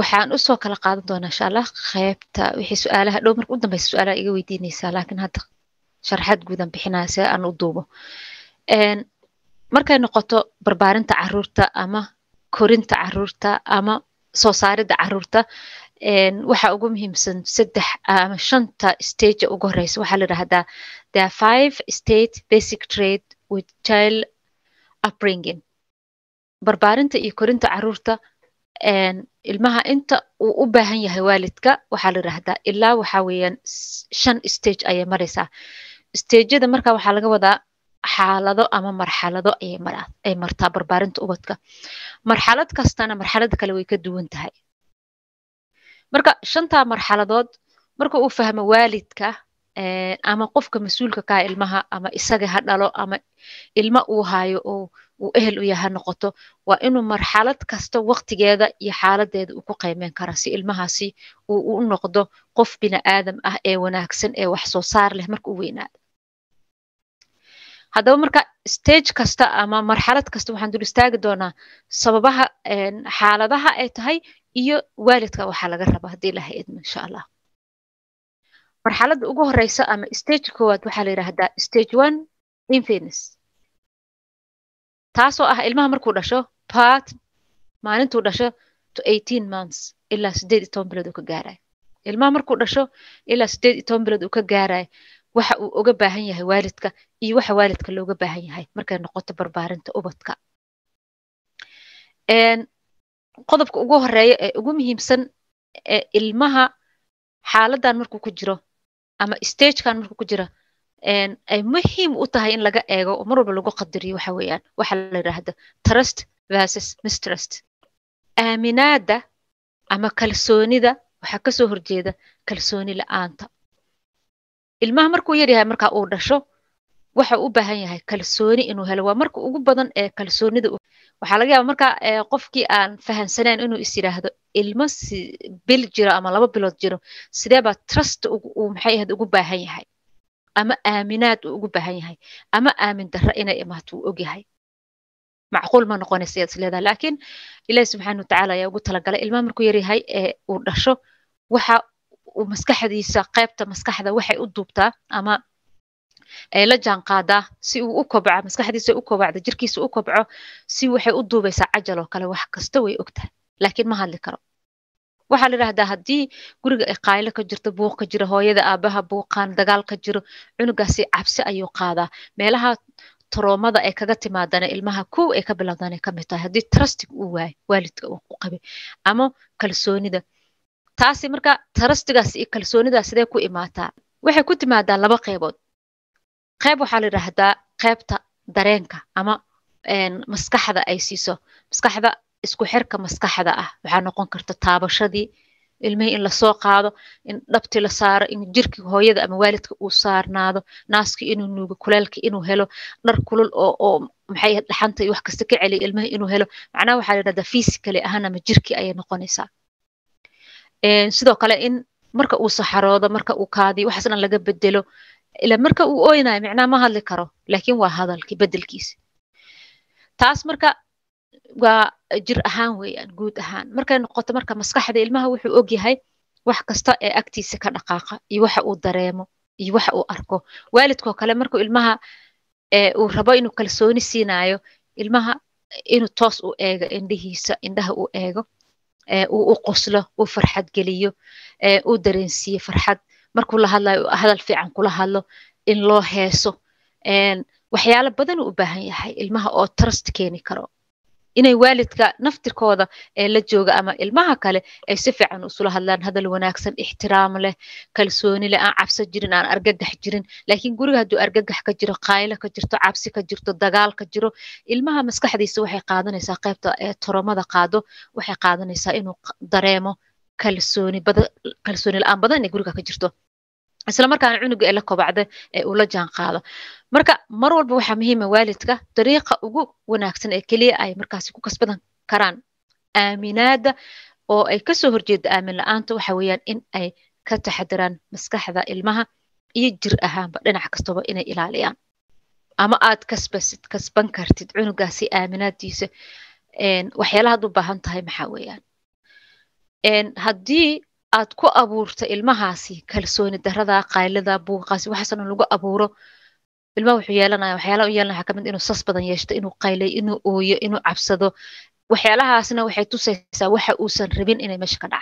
waxaan usoo kala qaadan doonaa insha allah qeybta wixii su-aalaha dhow marka u dambeysa su-aalaha iga weydiinaysaa laakiin hadda sharxaad guudan bixinaya see aan u duubo markay noqoto barbaarinta caruurta ama korinta caruurta ama soo saaridda caruurta waxa ugu muhiimsan saddex ama shanta stage ugu horeysa waxaa la yidhahdaa there are five state basic trade with child upbringing barbaarinta iyo korinta caruurta ilmaha inta uu u baahan yahay waalidka waxaa la yidhahdaa ilaa waxa weeyaan shan stage ayay maraysaa stageyada marka waxaa laga wadaa xaalado ama marxalado ayay maraa ay martaa barbaarinta ubadka marxalad kastana marxalada kale way ka duwan tahay marka shantaa marxaladood marka uu fahmo waalidka ama qofka mas-uulka kaa ilmaha ama isaga ha dhalo ama ilma uu hayo oo uu ehel u yaha noqoto waa inuu marxalad kasta waqtigeeda iyo xaaladeeda uu ku qiimeyn kara si ilmahaasi uu u noqdo qof bini aadam ah ee wanaagsan ee wax soo saar leh marka u weynaado haddaba marka stage kasta ama marxalad kasta waxaan dul istaagi doonaa sababaha xaaladaha ay tahay iyo waalidka waxaa laga rabaa haddii ilaha idmo insha allah marxaladda ugu horeysa ama stage koowaad waxaa la yidhahdaa stage one infants taasoo ah ilmaha markuu dhasho part maalintuu dhasho to eighteen months ilaa sideed iyo toban bilood uu ka gaarayo ilmaha markuu dhasho ilaa sideed iyo toban bilood uu ka gaarayo waxa uu uga baahan yahay waalidka iyo waxa waalidka looga baahan yahay markay noqoto barbaarinta ubadka qodobka ugu horeeya ee ugu muhiimsan ee ilmaha xaaladan markuu ku jiro ama stagekan markuu ku jiro ay muhiim u tahay in laga eego oo mar walba lagu qadariyo waxa weeyaan waxa la yidhaahda trust versus mistrust aaminaada ama kalsoonida waxaa kasoo horjeeda kalsooni la-aanta ilmaha markuu yaryahay marka uu dhasho waxa u baahan yahay kalsooni inuu helo waa marka ugu badan ee kalsoonida waxaa laga yaaba marka qofkii aan fahamsanayn inuu is yidhaahdo ilmo bil jiro ama laba bilood jiro sidee baa trust uu maxay ahayd ugu baahan yahay ama aaminaad uu ugu baahan yahay ama aamin darro inay imaato uu ogyahay macquul ma noqonaysa yaad is leedahay laakiin ilaahi subxaana watacaala ayaa ugu talagalay ilmaha markuu yaryahay ee uu dhasho waxa uu maskaxdiisa qaybta maskaxda waxay u duubtaa ama ay la jaan qaadaa si uu u kobco maskaxdiisa u kobacdo jirkiisa u kobco si waxay u duubaysaa cajal oo kale wax kasta way ogtahay laakiin ma hadli karo waxaa la yidhahdaa haddii guriga ay qaaylo ka jirto buuq ka jiro hooyada aabaha buuqaan dagaal ka jiro cunugaasi cabsi ayuu qaadaa meelaha taroomada ay kaga timaadana ilmaha kow ay ka bilowdana ka mid tahay haddii trustig uu waayo waalidka uu ku qabay ama kalsoonida taasi marka trustigaas iyo kalsoonidaas sidee ku imaataa waxay ku timaadaa laba qeybood qayb waxaa la yidhaahdaa qaybta dareenka ama maskaxda ay siiso maskaxda isku xirka maskaxda ah waxaa noqon karta taabashadii ilmihii in lasoo qaado in dhabti la saaro in jirkii hooyada ama waalidka uu saarnaado naaskii inuu nuugo kuleelkii inuu helo dhar kulul oo oo maxay dhaxanta iyo wax kasta ka celiya ilmihii inuu helo macnaha waxaa la yidhahdaa physically ahaan ama jirkii ayay noqonaysaa sidoo kale in marka uu saxaroodo marka uu kaadiyo waxaas dhan laga bedelo ila marka uu oynayo micnaha ma hadli karo laakiin waa hadalkii bedelkiisa taas marka waa jir ahaan weeyaan guud ahaan markay noqoto marka maskaxda ilmaha wuxuu ogyahay wax kasta ee agtiisa ka dhaqaaqa iyo waxa uu dareemo iyo waxa uu arko waalidkoo kale markuu ilmaha uu rabo inuu kalsooni siinayo ilmaha inuu toos u eego indhihiisa indhaha uu eego uu u qoslo uu farxad geliyo uu dareensiiyo farxad markuu la hadlayo hadal fiican kula hadlo in loo heeso waxyaalo badan uu u baahan yahay ilmaha oo trust keeni karo inay waalidka naftirkooda ee la jooga ama ilmaha kale ay si fiican usula hadlaan hadal wanaagsan ixtiraam leh kalsooni leh aan cabso jirin aan argagax jirin laakiin guriga hadduu argagax ka jiro qaaylo ka jirto cabsi ka jirto dagaal ka jiro ilmaha maskaxdiisa waxay qaadanaysaa qaybta ee toromada qaado waxay qaadanaysaa inuu dareemo kalsooni badan kalsooni la-aan badan inay guriga ka jirto isla markaana cunuga ee la kobacda ee uu la jaan qaado marka mar walba waxaa muhiima waalidka dariiqa ugu wanaagsan ee keliya ay markaasi ku kasbadan karaan aaminaada oo ay kasoo horjeeda aamin la-aanta waxa weeyaan in ay ka taxadiraan maskaxda ilmaha iyo jir ahaanba dhinac kastaba inay ilaaliyaan ama aad kasbasid kasban kartid cunugaasi aaminaadiisa waxyaalahaad u baahan tahay maxaa weeyaan haddii aad ku abuurto ilmahaasi kalsooni darada qaylada buuqaasi waxaasna lagu abuuro ilmaha wuxuu yeelanaya waxyaalaha u yeelanaya waxaa kamid inuu sas badan yeeshto inuu qaylay inuu ooyo inuu cabsado waxyaalahaasna waxay tusaysaa waxa uusan rabin inay meesha ka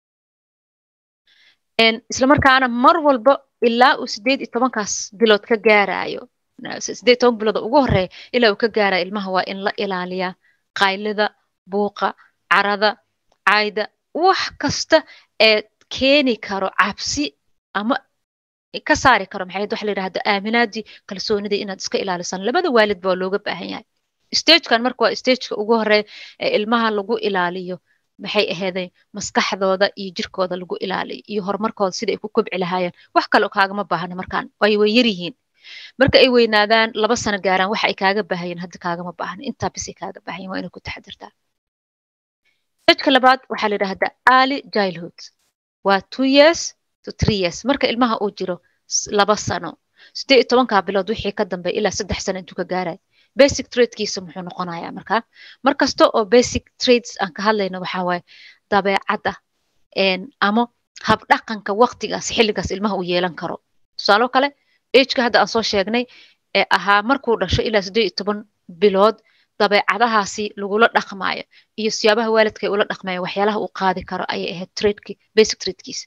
dhacayaan islamarkaana mar walba ilaa uu sideed iyo tobankaas bilood ka gaarayo sideed toban bilood ugu horeeya ilaa uu ka gaarayo ilmaha waa in la ilaaliyaa qaylida buuqa carada cayda wax kasta ee keeni karo cabsi ama ka saari karo maxay waxa la yidhahda aaminaadii kalsoonidii inaad iska ilaalisaan labada waalid baa looga baahan yahay stagekan marka waa stageka ugu horeeya ee ilmaha lagu ilaaliyo maxay aheeday maskaxdooda iyo jirkooda lagu ilaaliyo iyo horumarkooda sida ay ku kobci lahaayeen wax kale kaagama baahna markaan ay way yar yihiin marka ay weynaadaan laba sano gaaraan waxa ay kaaga baahayeen hadda kaagama baahna intaa bisay kaaga baahayen waa inay ku taxadirtaa stageka labaad waxaa la yidhahdaa early childhood waa two years to three years marka ilmaha uu jiro laba sano sideed iyo tobankaa bilood wixii ka dambeeya ilaa saddex sano intuu ka gaarayo basic tradekiisa muxuu noqonayaa markaa mar kasta oo basic trades aan ka hadlayno waxaa waaye dabeecadda ama habdhaqanka waqtigaas xilligaas ilmaha uu yeelan karo tusaalo kale ageka hadda aan soo sheegnay ee ahaa markuu dhasho ilaa siddeed iyo toban bilood dabeecadahaasi lagula dhaqmaayo iyo siyaabaha waalidka ay ula dhaqmayo waxyaalaha uu qaadi karo ayay ahayd tradeki basic tradekiisa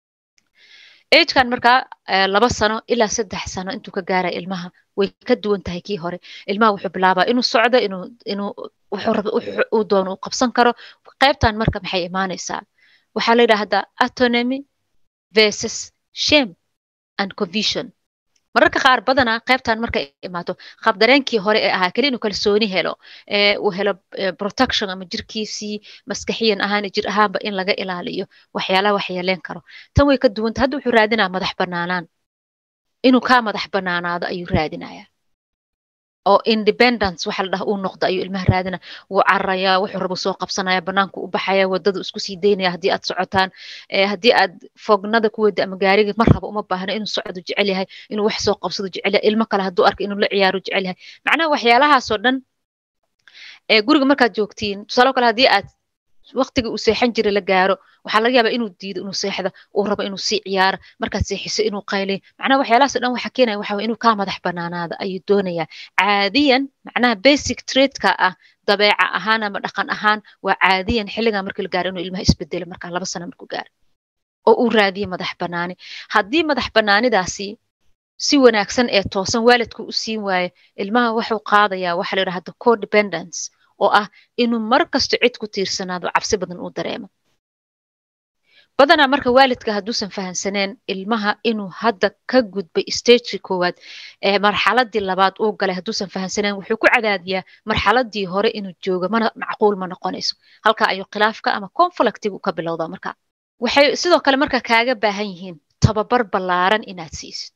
agekan markaa laba sano ilaa saddex sano intuu ka gaaraya ilmaha way ka duwan tahay kii hore ilmaha wuxuu bilaabaa inuu socdo inuu inuu uu doono uu qabsan karo qaybtan marka maxay imaanaysaa waxaa la yidhaahdaa autonomy versus shame and confusion mararka qaar badanaa qaybtan markay imaato qabdareenkii hore ee ahaa keli inuu kalsooni helo uu helo protection ama jirkiisii maskaxiyan ahaan jir ahaanba in laga ilaaliyo waxyaalaha waxyeeleen karo tan way ka duwanta hadda wuxuu raadinaa madax banaanaan inuu kaa madax banaanaado ayuu raadinayaa oo independence waxa la dhaha uu noqdo ayuu ilmaha raadina wuu cararayaa wuxuu rabo soo qabsanaya banaanku u baxaya wadada isku sii daynaya haddii aad socotaan haddii aad fognada ku wada ama gaariga mar rabo uma baahna inuu socdo jecel yahay inuu wax soo qabsado jecel yahay ilmo kale hadduu arko inuu la ciyaaro jecel yahay macnaha waxyaalahaasoo dhan guriga markaad joogtiin tusaalo kale haddii aad waqtiga uu seexan jiray la gaaro waxaa laga yaabaa inuu diido inuu seexdo uu rabo inuu sii ciyaaro markaad seexiso inuu qaylay macnaha waxyaalahaas dhan waxa keenaya waxa inuu kaa madax banaanaado ayuu doonayaa caadiyan macnaha basic tradeka ah dabeeca ahaan ama dhaqan ahaan waa caadiyan xilligan markii la gaaro inuu ilmaha isbedelo markaa laba sano markuu gaaro oo uu raadiyo madax banaani haddii madax banaanidaasi si wanaagsan ee toosan waalidku u siin waayo ilmaha wuxuu qaadayaa waxa la yidhahda codependence oo ah inuu mar kasto cid ku tiirsanaado cabsi badan uu dareemo badanaa marka waalidka hadduusan fahamsaneen ilmaha inuu hadda ka gudbay stagekii koowaad ee marxaladii labaad uu galay hadduusan fahamsaneen wuxuu ku cadaadiyaa marxaladii hore inuu joogo mana macquul ma noqonayso halka ayuu khilaafka ama conflictigu ka bilowdaa marka waxay sidoo kale marka kaaga baahan yihiin tababar ballaaran inaad siisid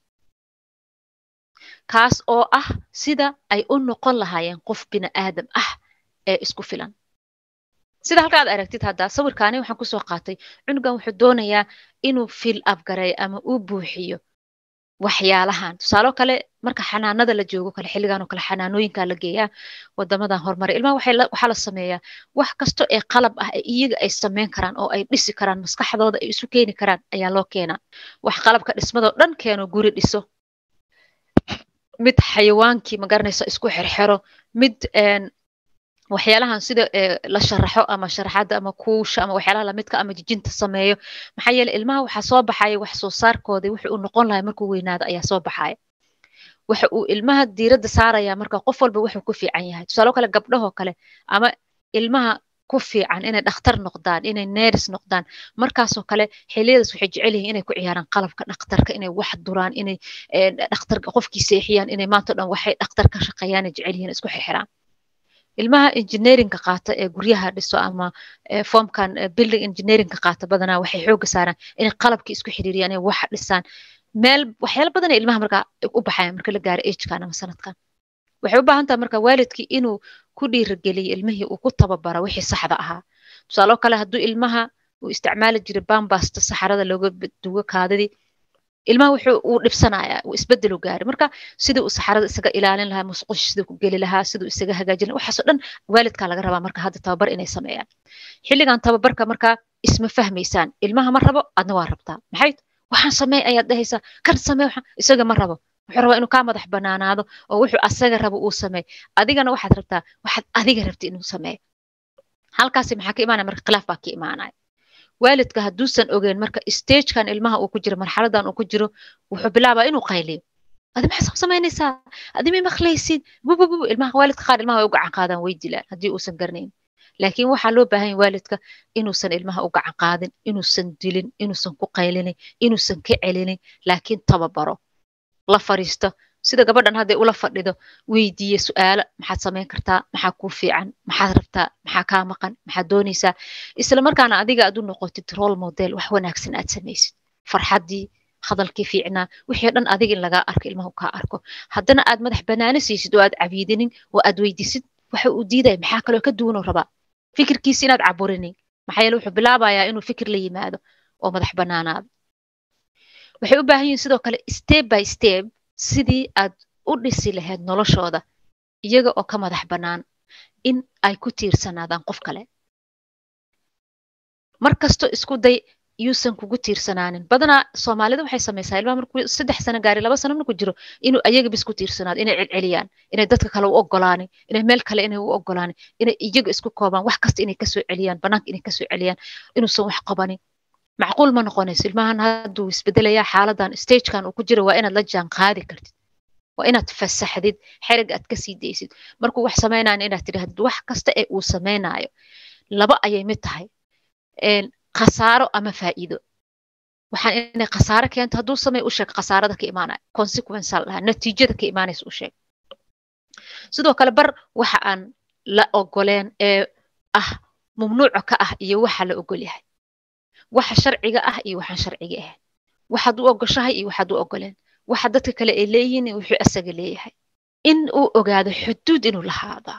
kaas oo ah sida ay u noqon lahaayeen qof bini aadam ah ee isku filan sida halkaad aragtid hadda sawirkaani waxaan kusoo qaatay cunugan wuxuu doonayaa inuu fil abgareeyo ama uu buuxiyo waxyaalahan tusaalo kale marka xanaanada la joogo kale xilligan oo kale xanaanooyinka la geeyaa wadamadan horumaray ilmaha waxaa la sameeyaa wax kasto ee qalab ah ee iyaga ay sameyn karaan oo ay dhisi karaan maskaxdooda ay isu keeni karaan ayaa loo keenaa wax qalabka dhismadoo dhan keeno guri dhiso mid xayawaankii magaranaysa isku xerxero mid waxyaalahan sida la sharaxo ama sharaxadda ama kuusha ama waxyaalaha lamidka ama jijinta sameeyo maxaa yeele ilmaha waxaa soo baxaya wax soo saarkooda wuxuu uu noqon lahay markuu weynaado ayaa soo baxaya waxa uu ilmaha diiradda saaraya marka qof walba wuxuu ku fiican yahay tusaalo kale gabdhahoo kale ama ilmaha ku fiican inay dhakhtar noqdaan inay neris noqdaan markaasoo kale xiliyadaas waxay jecel yihiin inay ku ciyaaraan qalabka dhakhtarka inay wax duraan inay dhakhtar qofkii seexiyaan inay maanta dhan waxay dhakhtar ka shaqeeyaan jecel yihiin isku xirxiraan ilmaha engineeringa qaata ee guryaha dhiso ama formkan building engineeringa qaata badanaa waxay xooga saaraan inay qalabkii isku xiriiriyaan inay wax dhisaan meel waxyaala badan ee ilmaha markaa u baxayan marka la gaaro agekan ama sanadkan waxay u baahan tahay marka waalidkii inuu ku dhiirigeliyo ilmihii uu ku tababaro wixii saxda ahaa tusaaloo kale hadduu ilmaha uu isticmaali jiray bambasta saxarada looga dugo kaadidii ilmaha wuxuu uu dhibsanayaa uu isbedelu gaari marka sidii uu saxarada isaga ilaalin lahaa musqush siduu ku geli lahaa siduu isaga hagaajin lahaa waxaasoo dhan waalidkaa laga rabaa marka hadda tababar inay sameeyaan xilligan tababarka marka isma fahmaysaan ilmaha ma rabo adna waa rabtaa maxay waxaan samey ayaad dhahaysaa kan samee waxaan isaga ma rabo wuxuu rabaa inuu kaa madax banaanaado oo wuxuu asaga rabo uu sameey adigana waxaad rabtaa waxaad adiga rabta inuu sameeyo halkaasi maxaa ka imaanaya marka khilaaf baa ka imaanaya waalidka hadduusan ogeyn marka stagekan ilmaha uu ku jiro marxaladan uu ku jiro wuxuu bilaabaa inuu qayliyo adi maxaa soo samaynaysaa adi may maqlaysid bububu ilmaha waalidka qaar ilmaha way u gacan qaadaan way dilaan haddii uusan garanayn laakiin waxaa loo baahan yahay waalidka inuusan ilmaha u gacan qaadin inuusan dilin inuusan ku qaylinin inuusan ka celinin laakiin tababaro la fariisto sida gabadhan hadday ula fadhido weydiiye su'aalo maxaad samayn kartaa maxaa kuu fiican maxaad rabtaa maxaa kaa maqan maxaad doonaysaa isla markaana adiga aad u noqotid role model wax wanaagsan aad samaysid farxaddii hadalkii fiicnaa wixii dhan adiga in lagaa arko ilmahu kaa arko haddana aad madax banaano siisid oo aad cabiidinin oo aad weydiisid waxa uu diidaya maxaa kaloo ka duwanuu rabaa fikirkiisi inaad caburinin maxaa yeele wuxuu bilaabayaa inuu fikir la yimaado oo madax banaanaado waxay u baahan yihin sidoo kale step by step sidii aad u dhisi lahayd noloshooda iyaga oo ka madax bannaan in ay ku tiirsanaadaan qof kale mar kasto isku day yuusan kugu tiirsanaanin badanaa soomaalida waxay samaysaa ilmaha markuu saddex sano gaari laba sano markuu jiro inuu ayaga bis ku tiirsanaado inay celceliyaan inay dadka kale u ogolaanin inay meel kale inay u ogolaanin inay iyaga isku koobaan wax kasta inay kasoo celiyaan banaanka inay kasoo celiyaan inuusan wax qabanin macquul ma noqonayso ilmahan hadduu isbedelayaa xaaladan stagekan uu ku jiro waa inaad la jaan qaadi kartid waa inaad fasaxdid xerig aad kasii daysid markuu wax samaynayan inaad tidhahdid wax kasta ee uu samaynayo laba ayay mid tahay khasaaro ama faa'iido waxaan inay khasaaro keento hadduu samey u sheeg khasaarada ka imaanaya consequence al dhahaa natiijada ka imaanaysa u sheeg sidoo kale bar waxa aan la ogoleen ee ah mamnuuca ka ah iyo waxa la ogol yahay waxa sharciga ah iyo waxaan sharciga ahayn waxaad u ogoshahay iyo waxaad u ogoleen waxa dadka kale ay leeyihiin iyo wuxuu asaga leeyahay in uu ogaado xuduud inuu lahaadaa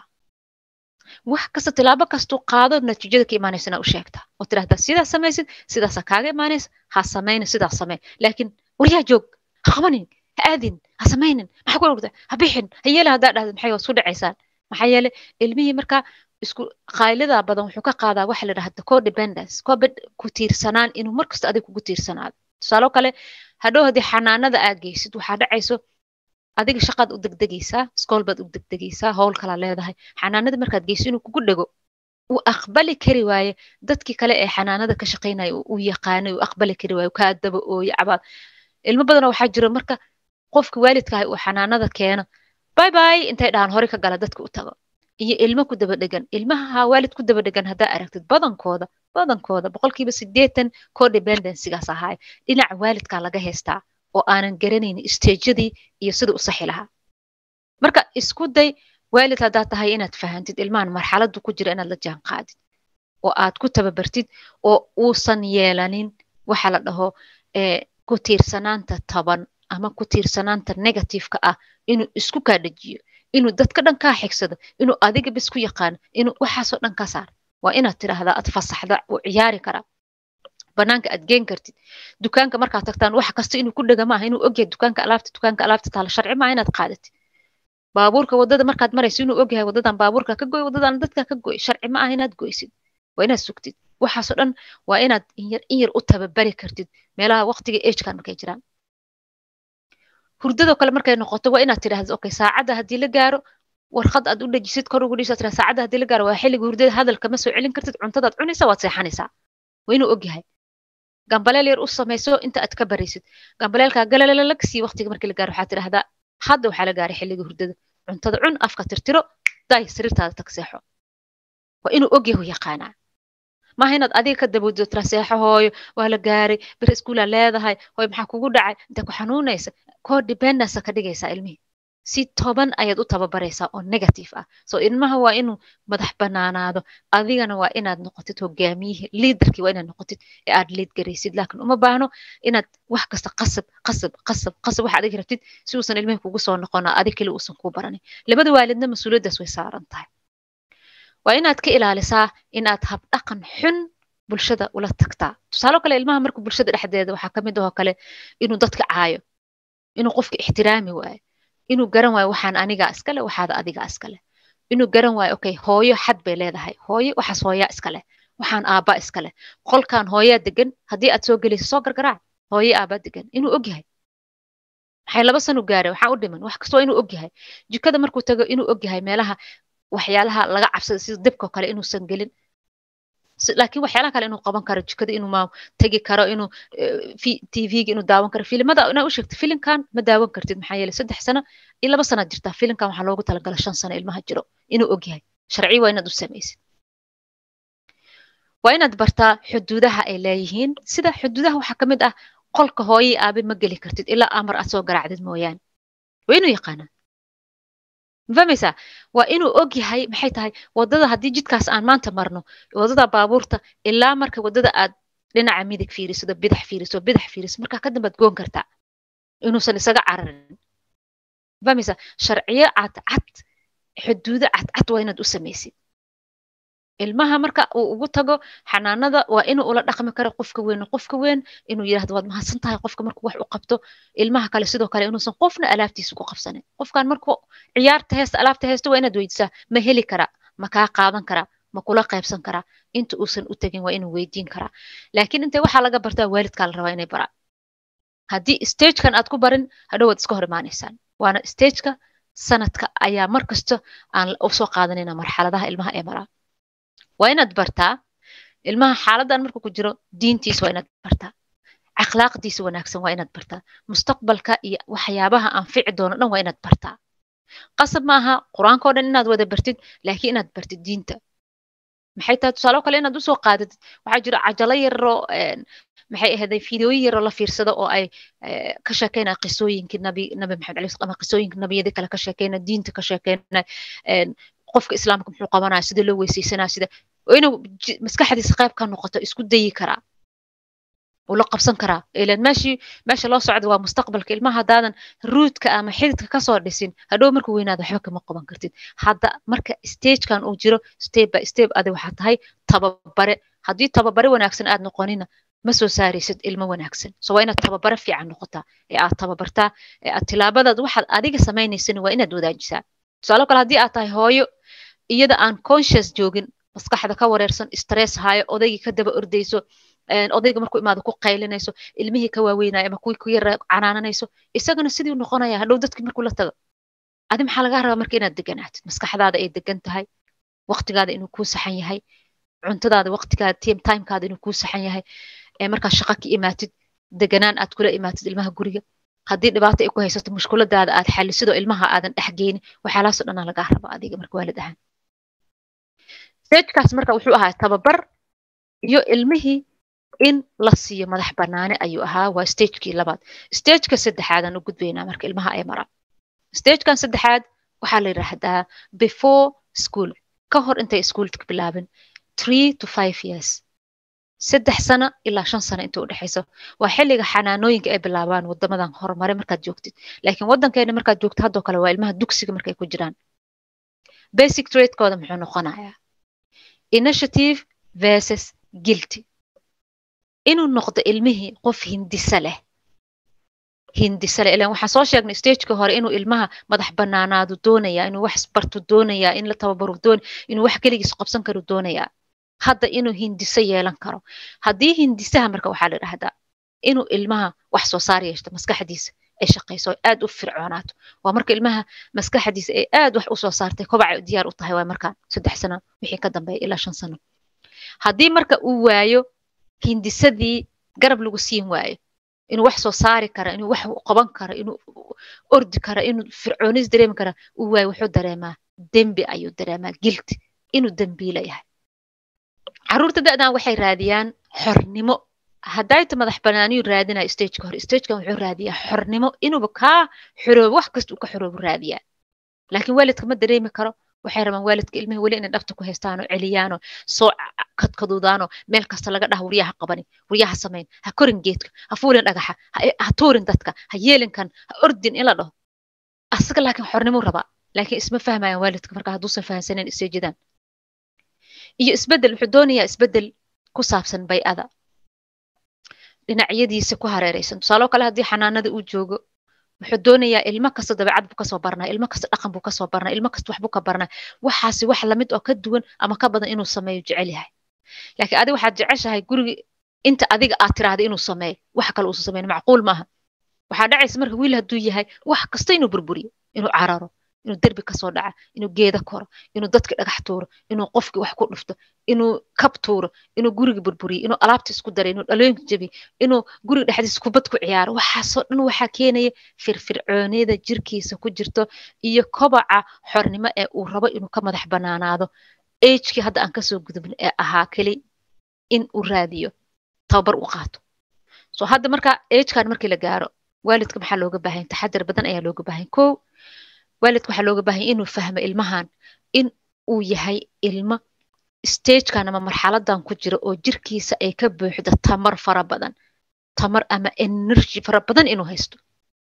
wax kasta tilaabo kastuu qaado natiijada ka imaanaysana u sheegtaa oo tidhahdaa sidaa samaysid sidaasa kaaga imaanaysa ha samaynin sidaa samey laakiin waryaa joog ha qabanin ha aadin ha samaynin maxaa ku ogta ha bixin ha yeela haddaa dhahda maxay waa isku dhacaysaan maxaa yeele ilmihii markaa isku qaylida badan wuxuu ka qaadaa waxa la dhahda codependence ku tiirsanaan inuu markasta adig kugu tiirsanaado tusaalo kale hadhow haddii xanaanada aad geysid waxaa dhacayso adiga shaqaad u degdegaysaa iskool baad u degdegaysaa howl kalaa leedahay xanaanada markaad geyso inuu kugu dhego uu aqbali kari waaye dadkii kale ee xanaanada ka shaqaynaya uu yaqaanay uu aqbali kari waaye kaa daba ooye cabaad ilmo badanoo waxaa jiro marka qofka waalidkaahay uu xanaanada keeno bay bay intay dhahaan hore ka gala dadka u tago iyo ilmo ku daba dhegan ilmaha waalid ku daba dhegan haddaa aragtid badankooda badankooda boqolkiiba sideetan codependencygaas ahaay dhinaca waalidkaa laga haystaa oo aanan garanaynin stejadii iyo sida u saxi lahaa marka isku day waalid haddaad tahay inaad fahantid ilmahan marxaladdu ku jira inaad la jaan qaadid oo aad ku tababartid oo uusan yeelanin waxa la dhaho ku tiirsanaanta taban ama ku tiirsanaanta negativeka ah inuu isku kaa dhajiyo inuu dadka dhan kaa xigsado inuu adiga bis ku yaqaano inuu waxaasoo dhan ka saar waa inaad tidhaahdaa aad fasaxda uu ciyaari karaa banaanka aad geen kartid dukaanka markaad tagtaan wax kasta inuu ku dhega maaha inuu ogyahay dukaanka alaabta dukaanka alaabta taala sharci maaha inaad qaadatid baabuurka wadada markaad marayso inuu ogyahay wadadan baabuurka ka goy wadadan dadka ka goy sharci ma aha inaad goysid waa inaad sugtid waxaasoo dhan waa inaad inyar inyar u tababari kartid meelaha waqtiga agekan markay jiraan hurdadoo kale markay noqoto waa inaad tidhahdid okay saacadda haddii la gaaro warqad aad u dhajisid kor ugu dhisaad tiraa saacadda haddii la gaaro waa xilliga hurdada hadalka ma soo celin kartid cuntadaad cunaysaa waad seexanaysaa waa inuu ogyahay gambaleel yar u samayso inta aad ka baraysid gambaleelkaa galalalag sii waqtiga markii la gaaro waxaad tidhahdaa hadda waxaa la gaaray xilliga hurdada cuntada cun afka tirtiro daay sariirtaada tag seexo waa inuu ogyahu yaqaanaa maaha inaad adiga ka dabowdo tira seexo hooyo waa la gaaray bir iskuulaa leedahay hooyo maxaa kugu dhacay inta ku xanuunaysa koo dependence ka dhigaysaa ilmihii si toban ayaad u tababaraysaa oo negative ah so ilmaha waa inuu madax banaanaado adigana waa inaad noqotid hogaamiyihii liidarkii waa inaad noqotid ee aad liid garaysid laakiin uma baahno inaad wax kasta qasab qasab qasab qasab wax adig rabtid si uusan ilmihii kugu soo noqona adig keli uusan kuu baranin labada waalidna mas-uuliyaddaas way saaran tahay waa inaad ka ilaalisaa inaad habdhaqan xun bulshada ula tagtaa tusaalo kale ilmaha marka bulshada dhexdeeda waxaa ka mid ahoo kale inuu dadka caayo inuu qofka ixtiraami waayo inuu garan waayo waxaan anigaa iskale waxaada adigaa iskale inuu garan waayo okay hooyo xad bay leedahay hooyo waxaas hooyaa iskale waxaan aabbaa iskale qolkan hooyaa degan haddii aad soo gelayso soo gargaraac hooye aabbaa degan inuu og yahay maxay laba sanu gaara waxaa u dhiman wax kastoo inuu og yahay jikada markuu tago inuu og yahay meelaha waxyaalaha laga cabsada sida dibkao kale inuusan gelin laakiin waxyaalaha kale inuu qaban karo jikada inuu ma tegi karo inuu tvga inuu daawan karo filimada inaa u sheegto filimkan ma daawan kartid maxaa yeelay saddex sano iyo laba sanaad jirtaa filimkan waxaa loogu talagala shan sano ilmaha jiro inuu og yahay sharci waa inaad u samaysid waa inaad bartaa xuduudaha ay leeyihiin sida xuduudaha waxaa ka mid ah qolka hooyii aabe ma geli kartid ilaa amar aad soo garaacdid mooyaane waa inuu yaqaanaa mafahmaysaa waa inuu og yahay maxay tahay waddada haddii jidkaas aan maanta marno waddada baabuurta ilaa marka waddada aad dhinaca midig fiiriso bidax fiiriso bidax fiiriso markaa ka dambaad goon kartaa inuusan isaga cararin mafahmaysaa sharciyo cadcad xuduudo cadcad waa inaad u samaysid ilmaha marka uu ugu tago xanaanada waa inuu ula dhaqmi karo qofka weyn qofka weyn inuu yidhahdo waad mahadsan tahay qofka markuu wax u qabto ilmaha kale sidoo kale inuusan qofna alaabtiisa ku qabsanin qofkan markuu ciyaarta heesta alaabta heesta waa inaad weydiisaa ma heli karaa ma kaa qaadan karaa ma kula qaybsan karaa inta uusan u tegin waa inuu weydiin karaa laakiin intee waxaa laga bartaa waalidkaa la rabaa inay baraan haddii stagekan aad ku barin hadhow waad iska hor imaanaysaan waana stageka sanadka ayaa mar kasta aan usoo qaadanayna marxaladaha ilmaha ee maraa waa inaad bartaa ilmaha xaaladan markuu ku jiro diintiisa waa inaad bartaa akhlaaqdiisa wanaagsan waa inaad bartaa mustaqbalka iyo waxyaabaha anfici doono dhan waa inaad bartaa qasab maaha qur-aanka o dhan inaad wada bartid laakiin inaad bartid diinta maxay tahay tusaalo kale inaad usoo qaadatid waxaa jira cajalo yaroo maxay ahayday fideoyin yaroo la fiirsado oo ay ka sheekeynaya qisooyinkii nabi nabi maxamed alayhi ama qisooyinka nabiyadii kale ka sheekeynaya diinta ka sheekeynaya qofka islaamka muxuu qabanaya sida loo weysaysanaya sida inuu maskaxdiisa qayb ka noqoto isku dayi karaa uu la qabsan karaa ilan meeshii meesha loo socda waa mustaqbalka ilmaha haddaadan ruudka ama xididka kasoo dhisin hadhow markuu weynaado waxba kama qaban kartid hadda marka stagekan uu jiro step by step adi waxaa tahay tababare haddii tababare wanaagsan aad noqonina ma soo saaraysid ilmo wanaagsan so waa inaad tababare fiican noqotaa ee aad tababartaa ee aad tilaabadaad waxaad adiga samaynaysana waa inaad wadaajisaa tusaalo kale haddii aad tahay hooyo iyada aan conscious joogin maskaxda ka wareersan stress hayo odaygii ka daba ordayso odayga markuu imaado ku qaylinayso ilmihii ka waaweynayo ama kuwii ku yara canaananayso isagana sidii noqonaya hadhow dadkii markuu la tago adi maxaa lagaa rabaa marka inaad deganaatid maskaxdaada ay degan tahay waqtigaada inuu kuu saxan yahay cuntadaada waqtigaada timekaada inuu kuu saxan yahay markaa shaqa ka imaatid deganaan aad kula imaatid ilmaha guriga haddii dhibaato ay ku haysato mushkuladaada aad xalisidoo ilmaha aadan dhex geynin waxyaalahaasoo dhanaa lagaa raba adiga marka waalid ahaan stagekaas marka wuxuu ahaa tababar iyo ilmihii in la siiyo madax banaane ayuu ahaa waa stagekii labaad stageka saddexaadaan u gudbaynaa marka ilmaha ay maraan stagekan saddexaad waxaa la yidhaahdaa before school ka hor intay iskuolka bilaabin three to five years saddex sano ilaa shan sano inta u dhexayso waa xilliga xanaanooyinka ay bilaabaan wadamadan horumare markaad joogtid laakiin waddankeena markaad joogtid haddoo kale waa ilmaha dugsiga markay ku jiraan basic tradekooda muxuu noqonayaa initiative versus guilty inuu noqdo ilmihii qof hindise leh hindise leh ilan waxaan soo sheegnay stageka hore inuu ilmaha madax banaanaadu doonayaa inuu wax bartu doonayaa in la tababaru doon inuu wax keligiis qabsan karu doonayaa hadda inuu hindise yeelan karo haddii hindisaha marka waxaa la dhahdaa inuu ilmaha wax soo saar yeeshto maskaxdiisa ay shaqayso ay aad u fircoonaato waa marka ilmaha maskaxdiisa ay aad wax usoo saartay kobacay diyaar u tahay waa markaan saddex sano wixii ka dambeeya ilaa shan sano haddii marka uu waayo hindisadii garab lagu siin waayo inuu wax soo saari kara inuu wax qaban karo inuu ordi kara inuu fircoonis dareemi kara uu waayo wuxuu dareemaa dembi ayuu dareemaa guilt inuu dembiila yahay caruurta da'dan waxay raadiyaan xornimo haddayta madax banaaniyu raadinayo stageka hore stagekan wuxuu raadiyaa xornimo inuuba kaa xoroobo wax kasta uu ka xoroobo raadiyaa laakiin waalidka ma dareemi karo waxay rabaan waalidka ilmaha weli inay dhabta ku haystaanoo celiyaanoo soo kadkaduudaanoo meel kasta laga dhaha waryaha qabani waryaha samayn ha korin geedka ha fuulin dhagaxa ha tuurin dadka ha yeelinkan ha ordin in la dhaho asaga laakiin xornimo rabaa laakiin isma fahmayaan waalidka marka hadduusan fahansanin isteejadan iyo isbedel wuxuu doonayaa isbedel ku saabsan bay'ada dhinacyadiisa ku hareeraysan tusaaloo kale haddii xanaanada uu joogo wuxuu doonayaa ilmo kasta dabeecad buu kasoo barnaa ilmo kasta dhaqan buu kasoo barnaa ilmo kasta waxbuu ka barnaa waxaasi wax lamid oo ka duwan ama ka badan inuu sameeyo jecel yahay laakiin adiga waxaad jeceshahay guriga inta adiga aad tiraahda inuu sameeyo wax kale uusan sameyn macquul maaha waxaa dhacaysa marka wiil hadduu yahay wax kasta inuu burburiyo inuu cararo inuu derbi kasoo dhaca inuu geeda koro inuu dadka dhagax tuuro inuu qofkii wax ku dhufto inuu kab tuuro inuu guriga burburiyo inuu alaabta isku daray inuu dhalooyinka jabiyo inuu guriga dhexdiisa kubad ku ciyaaro waxaasoo dhan waxaa keenaya firfircooniyada jirkiisa ku jirto iyo kobaca xornimo ee uu rabo inuu ka madax banaanaado agekii hadda aan kasoo gudubin ee ahaa keli in uu raadiyo tababar u qaato so hadda marka agekan markii la gaaro waalidka maxaa looga baahan taxadar badan ayaa looga baahan ko waalidka waxaa looga baahanya inuu fahmo ilmahan in uu yahay ilmo stagekan ama marxaladan ku jira oo jirkiisa ay ka buuxda tamar fara badan tamar ama energy fara badan inuu haysto